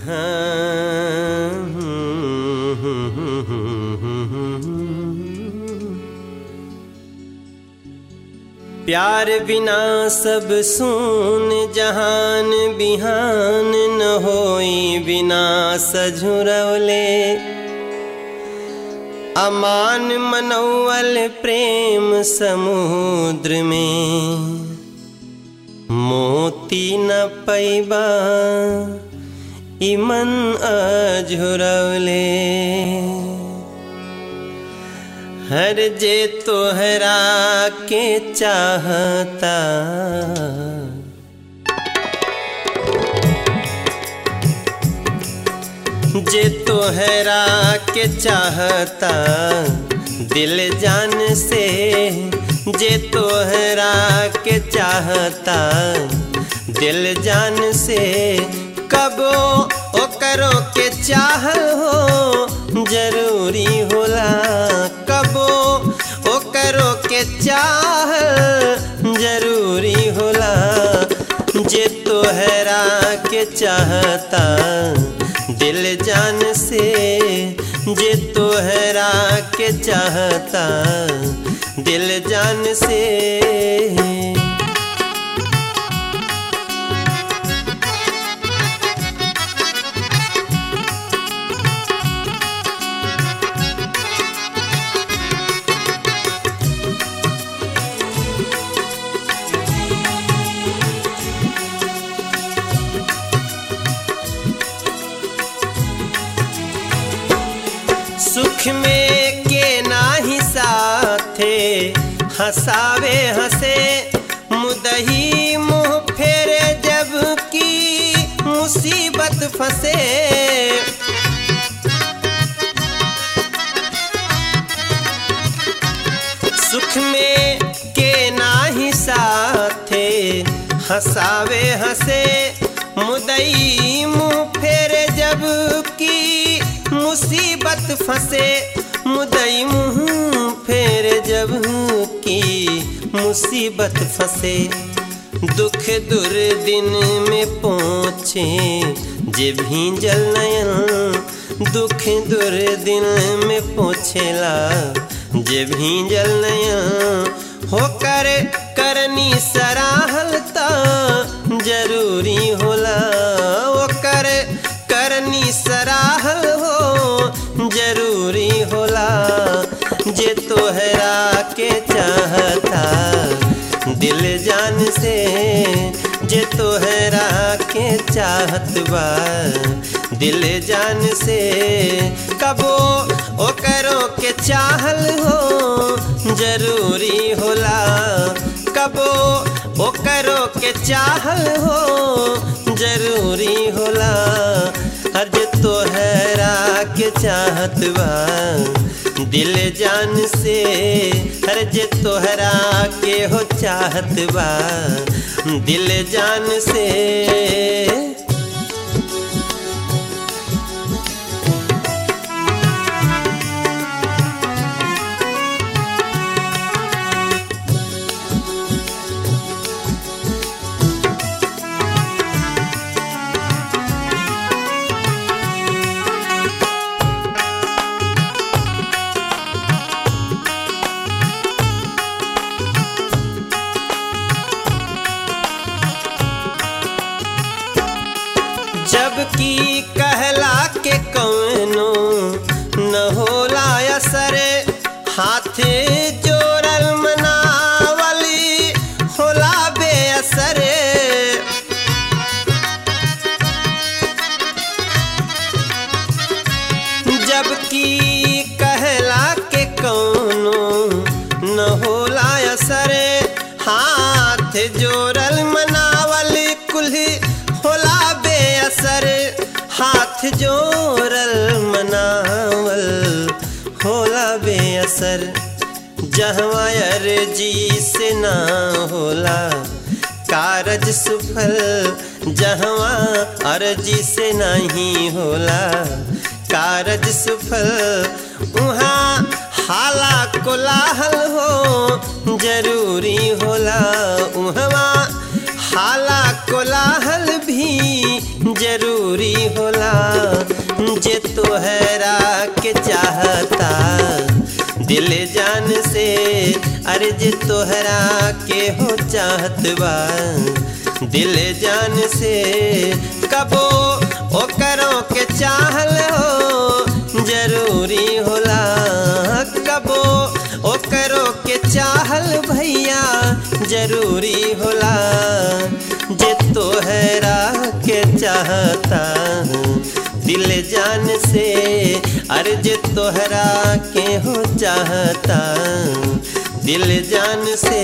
प्यार बिना सब सुन जहान बिहान न होई बिना सझुरवले अमान मनौवल प्रेम समुद्र में मोती न पैबा इमन अझुरवले हर जे तोहरा के चाहता जे तोहरा के चाहता दिल जान से जे तोहरा के चाहता दिल जान से कबो ओकरो के चाह हो जरूरी होला कबो ओकरो के चाह जरूरी होला जे तोहरा के चाहता दिल जान से जे तोहरा के चाहता दिल जान से सुख में के नाही साथे हंसावे हंसे मुदही मुंह फेरे जब की मुसीबत फंसे सुख में के नाही साथे हंसावे हंसे मुदई मुंह फेरे जब की मुसीबत फंसे मुदई मुंह फेरे जब की मुसीबत फंसे दुख दुर दिन में पहुँचे जे भींजल नयन दुख दुर दिन में पहुँचेला जे भींजल नयन होकर करनी सराहल त जरूरी होला ओकर करनी सराहल हो जरूरी होला जे तोहरा के चाहता दिल जान से जे तोहरा के चाहत बा दिल जान से कबो ओकरो के चाहल हो जरूरी होला कबो ओकरो के चाहल हो जरूरी होला हर जे तोहरा के चाहत बा दिल जान से हर जे तोहरा के हो चाहत बा दिल जान से जबकि कहला के कौनो न होला असर हाथ जोड़ल मनावली होला बेअसर जबकि कहला के कौनो न होला असर हाथ जोड़ल मनावल कुल्ही होला बेअसर हाथ जोड़ल मनावल होला बेअसर जहवा अर्जी से ना होला कारज सुफल जहवा अर्जी से नहीं होला कारज सुफल उहाँ हाला कोलाहल हो जरूरी होला उहवा हाला कोलाहल भी जरूरी होला जे तोहरा के चाहता दिल जान से अरे जे तोहरा के हो चाहत बा दिल जान से कबो ओकरों के चाहल हो जरूरी होला कबो ओकरो के चाहल भैया जरूरी होला जे तोहरा के चाहता दिल जान से अरे जे तोहरा के हो चाहता दिल जान से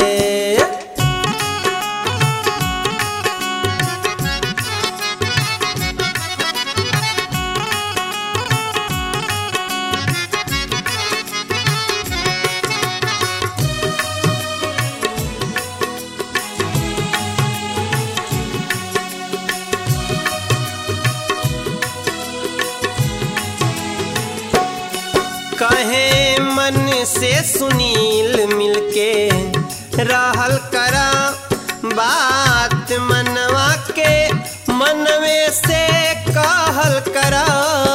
कहे मन से सुनील मिलके रहल करा बात मनवा के मनवे से कहल करा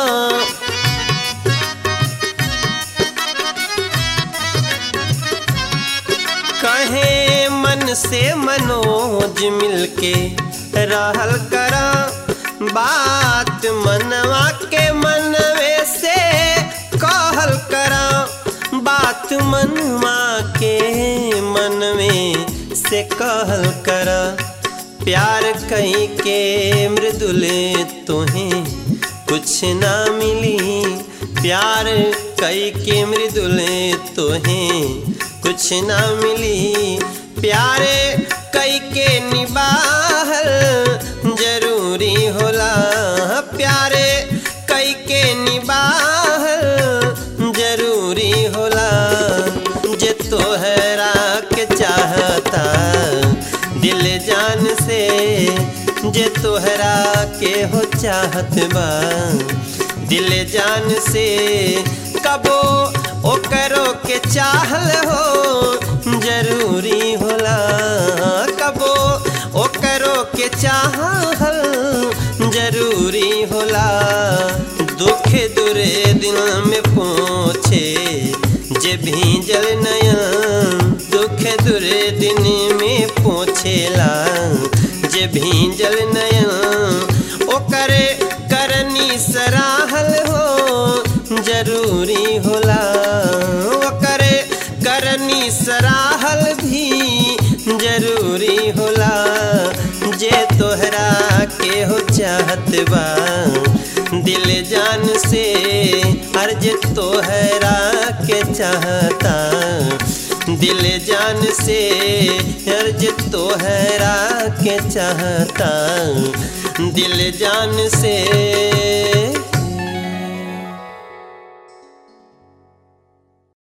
कहे मन से मनोज मिलके रहल करा बात मनवा के मनवे से कहल करा बात मनवा के मन में से कहल करा प्यार कहीं के मृदुले तुम्हें कुछ ना मिली प्यार कई के मृदुले तुम्हें कुछ ना मिली प्यारे कई के निबाहल जरूरी होला प्यारे कई के निबाहल जरूरी होला जे तोहरा के चाहता दिल जान से जे तोहरा के हो चाहत बा दिल जान से कबो ओकरो के चाहल हो जरूरी होला कबो ओकरो के चाहल जरूरी होला दुख दुरे दिन में पहुँचे जे भीजल नयन दुख दुरे दिन में पहुँचेला जे भीजल नयन ओकरे करनी सराहल हो जरूरी होला ओकरे करनी सराहल भी जरूरी होला जे तोहरा के हो चाहत बा दिल जान से हर जे तोहरा के चाहता दिल जान से हर जे तोहरा के चाहता दिल जान से